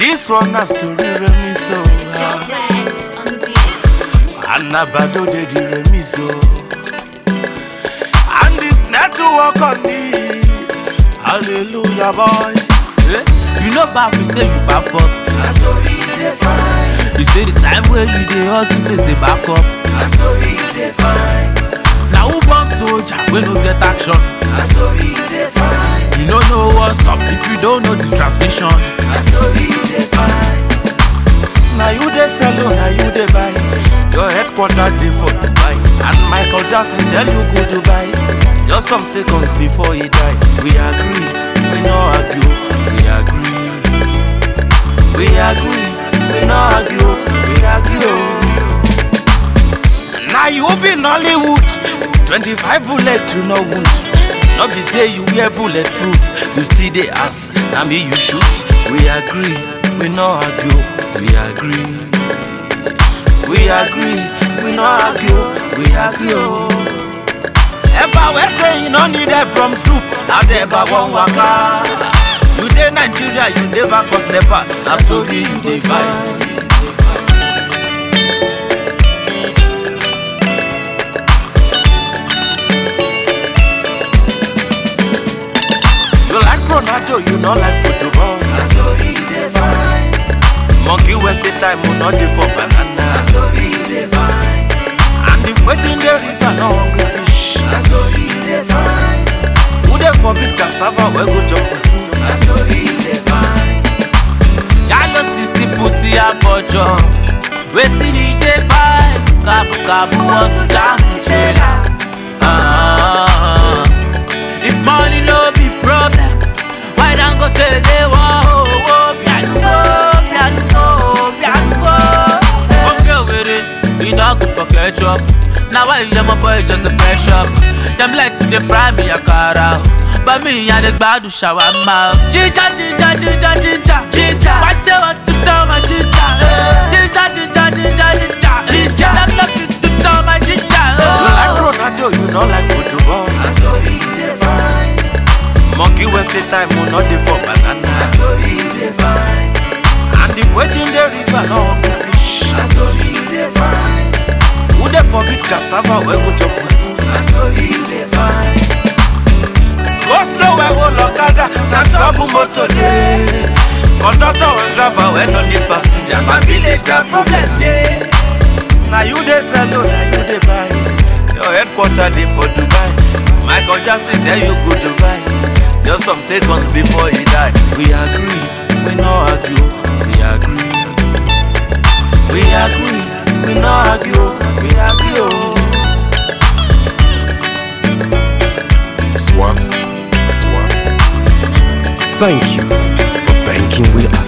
This one na story remix o. Anabado dey the remix o. And this network on this. Hallelujah boy. Eh, You know back we say you back up. Na story you dey find. You say the time where you dey hustle face dey back up. Na story you dey find. Na who born soldier wey no get action? Na story you dey find. You no know what's up if you don't know the transmission. Na story you dey find. Na you dey sell o, na you dey buy. Your headquarter dey for Dubai. And Michael Jackson tell you go Dubai. Just some seconds before he die. We agree, we no argue. We agree, we agree, we no argue. We agree. Now you be Nollywood. 25 bullet to no wound. No be say you wear bulletproof. You still dey ask, na me you shoot. We agree, we no argue. We agree, we agree, we no argue. We agree. Oh. Eba we say you no need help from soup. Now the eba wan waka. You dey Nigeria, you never cause nepa. Na story you dey find. You like Ronaldo, you no like football. Na story you dey find. Monkey waste time, we no dey for Na banana. story you dey find. And if waiting the river no hungry fish. Na story you dey find. Who dey forbid cassava wey go chop fufu? Na story you dey find. Yalo sisi puti abojo. Wetin e dey buy? Kabu kabu want to jam trailer. Ah, if money no be problem, why don't go tell the wo wo pianugo pianugo pianugo. Oge were e no good for ketchup. Na why you my boy just dey fresh up. Dem like to dey fry me akara. o. But me I dey gbadu shawarma. o. Ginger ginger ginger ginger ginger. Why they want to tell my ginger? eh? Ginger ginger ginger ginger ginger. Dem love me to tell my ginger. You like oh. Ronaldo, you no like football. Na story you dey find. Monkey waste time, we no dey for Na banana. story you dey find. And if waiting the river no hungry fish. Na story you dey find. Who dey forbid cassava wey go chop fufu? Na story you dey find. Go slow wey wo lọ́kadà, na trouble motor dey. Conductor and driver wey no need passenger, my village na problem dey. Na you dey sell o, na you dey buy. Your headquarter dey for Dubai. Michael Jackson tell you go Dubai. Just some seconds before he die. We agree, we no argue. We agree, we agree, we no argue. We agree o. Swaps. Swaps. Thank you for banking with us.